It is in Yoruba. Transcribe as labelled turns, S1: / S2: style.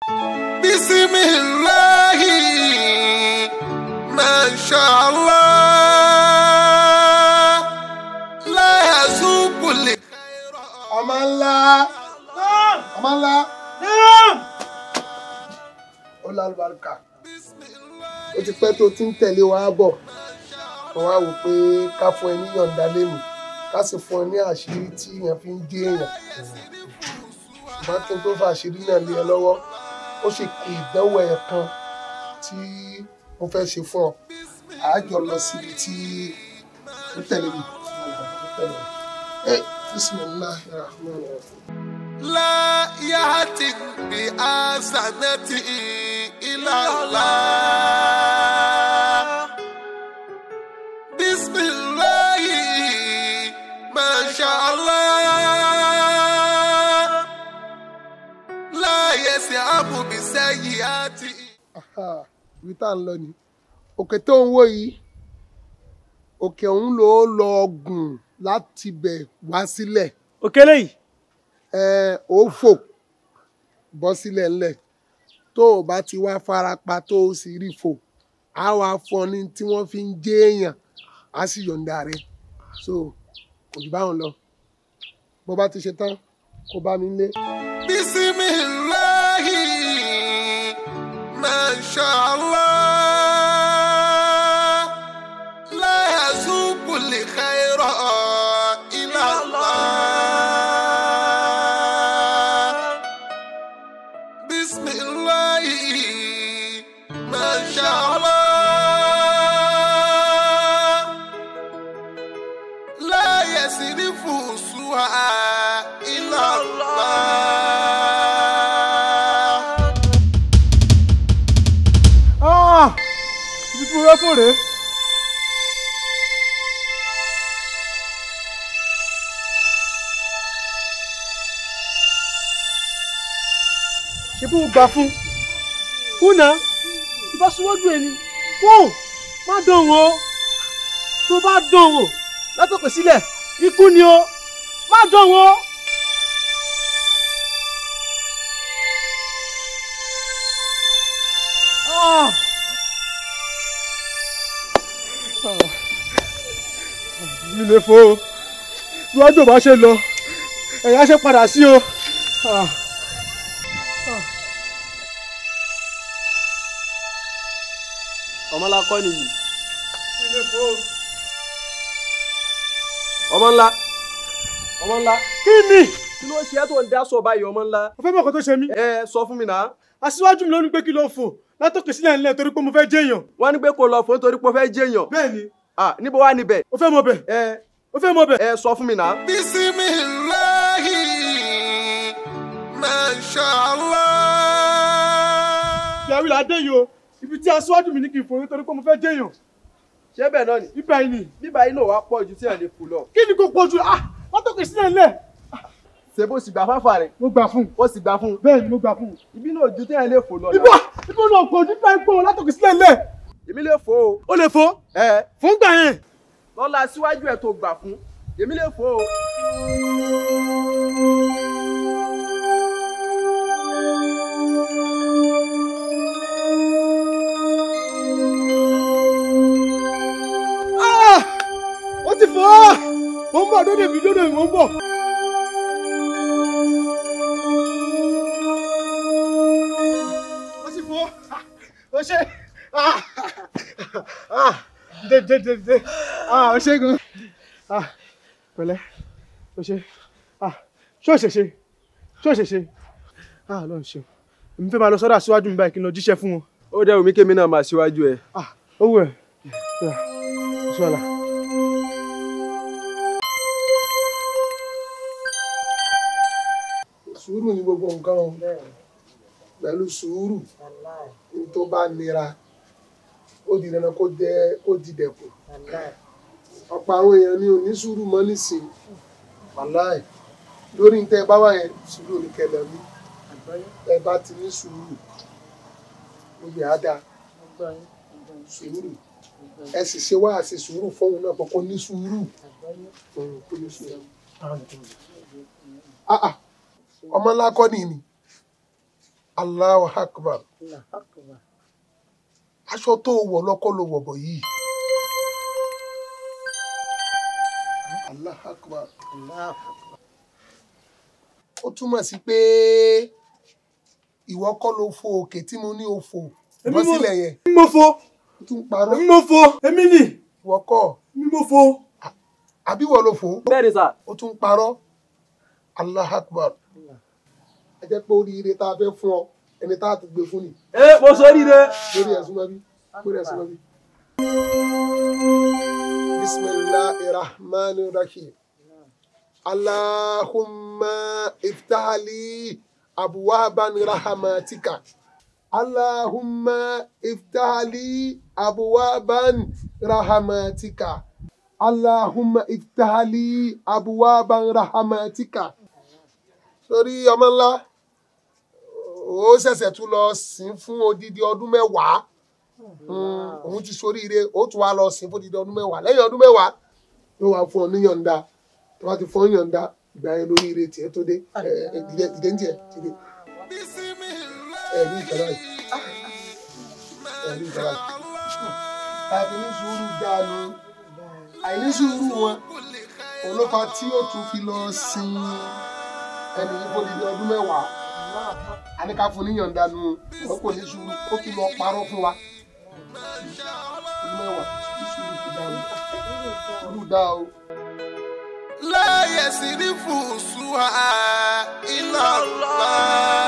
S1: bisimilahi mashallah láyàzúkúlẹ.
S2: ọmọ ńlá ọmọ ńlá ó lálùbáríkà ó ti pẹ́ tó ti ń tẹ̀lé wa bọ̀ wọ́n wá wò pé ká fún ẹ ní yọ̀ǹda lẹ́nu ká sì fún ẹ ní àṣírí tí èèyàn fi ń dé èèyàn ṣùgbọ́n kí n tó fa àṣírí náà lé ẹ lọ́wọ́ ó sì kí ìdánwò ẹ̀ kan tí mo fẹ́ ṣe fún ọ àájọ lọ síbi tí ó tẹ̀lé mi ó tẹ̀lé mi. ẹ bisimilahi rahman rahim.
S1: لا يأتي بأحسنة إلا الله بسم الله ما شاء الله لا يسعب بسيئات
S2: Aha, ibi tá à ń lọ ni òkè tó ń wò yìí òkè ọ̀hún ló lọ gùn láti bẹ̀ wá sílẹ̀
S3: òkèlè yìí
S2: ẹ ó fò bọ́ sílẹ̀ ńlẹ̀ tó o bá ti wá farapa tó o sì rí fò á wá fọ ní tí wọ́n fi ń jẹ́ èèyàn á sì yọ̀ǹda rẹ̀ so kò jù báwọn lọ bó bá ti ṣe tán kó bá mi lé.
S1: بسم الله ما شاء الله لا يسوق الخير إلى الله بسم الله ما شاء الله لا يصرف سوء إلى الله
S3: Ah! ibi tí mo fẹ́ fò rèé. ṣé bí mo gbà fún fúnà tí bá súnmọ́jú ẹni wò má dán wò ó tó bá dán wò látọ̀pẹ̀ sílẹ̀ ikú ni o má dán wò ó. Ah! mi lè fò ó níwájú ò bá ṣe lọ ẹ̀yà ṣe padà sí o. Ah.
S4: ọmọ ńlá kọ́ nìyí
S3: mi lè fò ó.
S4: ọmọ ńlá ọmọ ńlá
S3: kí ni
S4: kí ló ṣe é tó ń dá sọ báyìí ọmọ ńlá
S3: o fẹ́ mọ̀ kó tó ṣe mí.
S4: ẹ sọ fún mi náà
S3: aṣíwájú mi ló ní pé kí ló fò látòkè sílẹ̀ ńlẹ̀ torí pé mo fẹ́ jẹ́yàn.
S4: wọ́n ní pé kó lọ fún torí pé ó fẹ́ jẹ́yàn
S3: bẹ́ẹ̀ ni
S4: ah níbo wá níbẹ̀
S3: o fẹ́ mọ bẹ̀
S4: ẹ
S3: o fẹ́ mọ bẹ̀.
S4: ẹ sọ fún mi náà
S1: بسم الله ما شاء الله
S3: ìyàwó ìlà dé yìí o ibi tí aṣíwájú mi ní kí n fò nítorí pé mo fẹ́ jẹ́yàn.
S4: ṣé bẹ́ẹ̀ náà ni
S3: ibà yìí ni
S4: bíbá yìí náà wá pọ̀ ju tí ẹ̀ lè fò lọ
S3: kí ni kò pọ̀ jù ah látòkè sílẹ̀ ńlẹ̀
S4: ṣé bó sì gbà fáfà rẹ̀
S3: mo gbà fún un
S4: ó sì gbà fún un
S3: bẹ́ẹ̀ ni mo gbà fún un.
S4: ibi náà ju tí ẹ̀ lè fò lọ
S3: ibà ibà náà pọ̀ jù ibà ìpò látòkè sílẹ̀ ńlẹ̀
S4: èmi lè fò o
S3: o lè fò
S4: ẹ
S3: fún gbà yẹn.
S4: lọ́la síwájú ẹ̀ tó gbà fún èmi lè fò o.
S3: Ah! ó ti fò á mo ń bọ̀ dódò mi dódò mi mo ń bọ̀. ó ti fò á ó ṣe ah! Ah! dé dé dé dé ah ó ṣe gan ah pẹ̀lẹ́ ó ṣe ah ṣé ó ṣe ṣe ṣé ó ṣe ṣe ah lọ́n ṣe èmi fẹ́ máa lọ sọ́dọ̀ aṣíwájú mi báyìí kí n lọ jíṣẹ́ fún wọn
S4: ó dẹ́ omi kémi náà máa síwájú ẹ
S3: ah owó ẹ̀ ṣọ́la.
S2: sùúrù ní gbogbo nǹkan o pẹ̀lú sùúrù ní tó bá nira ó di dandan kó jẹ́ kó di dẹ̀kun ọ̀pọ̀ àwọn èèyàn ní òní sùúrù mọ́ nísìnyí wàláì lórí ní tẹ́ ẹ bá wà yẹn sùúrù ní kẹlẹ̀ ní ẹ bá ti ní sùúrù gbogbo ẹ̀ á dáa sùúrù ẹ sì ṣe wá àṣẹ sùúrù fóun náà kọ́kọ́ ní sùúrù Mm, kó ní sùúrù. Ah, ah ọmọ ńlá kọ́ ni ni Allahu akbar aṣọ tó wọ̀ lọ́kọ́ ló wọ̀ bọ̀ yìí. Allahu akbar ó túmọ̀ sí pé ìwọ kọ́ ló fo òkè tí mo ní o fò bọ́ sílẹ̀ yẹn
S3: èmi mo fo
S2: ó tún parọ́
S3: èmi mo fo èmi nì
S2: ìwọ kọ́
S3: èmi mo fo.
S2: àbí wọ́n ló fò
S4: bẹ́ẹ̀ ni sà.
S2: ó tún parọ́ Allahu akbar ẹ jẹ́ pé oríire tá a fẹ́ fún ọ ẹni tá a ti gbé fún ni
S4: ẹ mo sóríire.
S2: lórí ẹ̀sùn mọ́bí lórí ẹ̀sùn mọ́bí. bisimilahi rahman rahim allahumma iftahali abuwaban rahmatika allahumma iftahali abuwaban rahmatika allahumma iftahali abuwaban rahmatika sórí ọmọ ńlá ó ṣẹ̀ṣẹ̀ tún lọ sìn fún odidi ọdún mẹ́wàá Mm, òun ti soríire ó tún wá lọ sìn fún odidi ọdún mẹ́wàá lẹ́yìn ọdún mẹ́wàá yóò wá fún ọ ní yọ̀ǹda tó bá ti fún ọ yọ̀ǹda ìgbà yẹn lóríire tiẹ̀ tó dé ẹ ẹ dìde dìde ń tiẹ̀ dìde ẹ ní ìkàrà yìí ẹ ní ìkàrà yìí. àfi ní sùúrù dànù àìní sùúrù wọn olófa tí ó tún fi lọ sin ẹni yìí fún odidi ọdún mẹ́wàá àníkà fún níyànjú nu wọn kò ní sùúrù ó tún lọ parọ́ fún wa ọdún mẹ́wàá ní sùúrù ti dá o sùúrù dá o.
S1: لا يصرف سوء إلا الله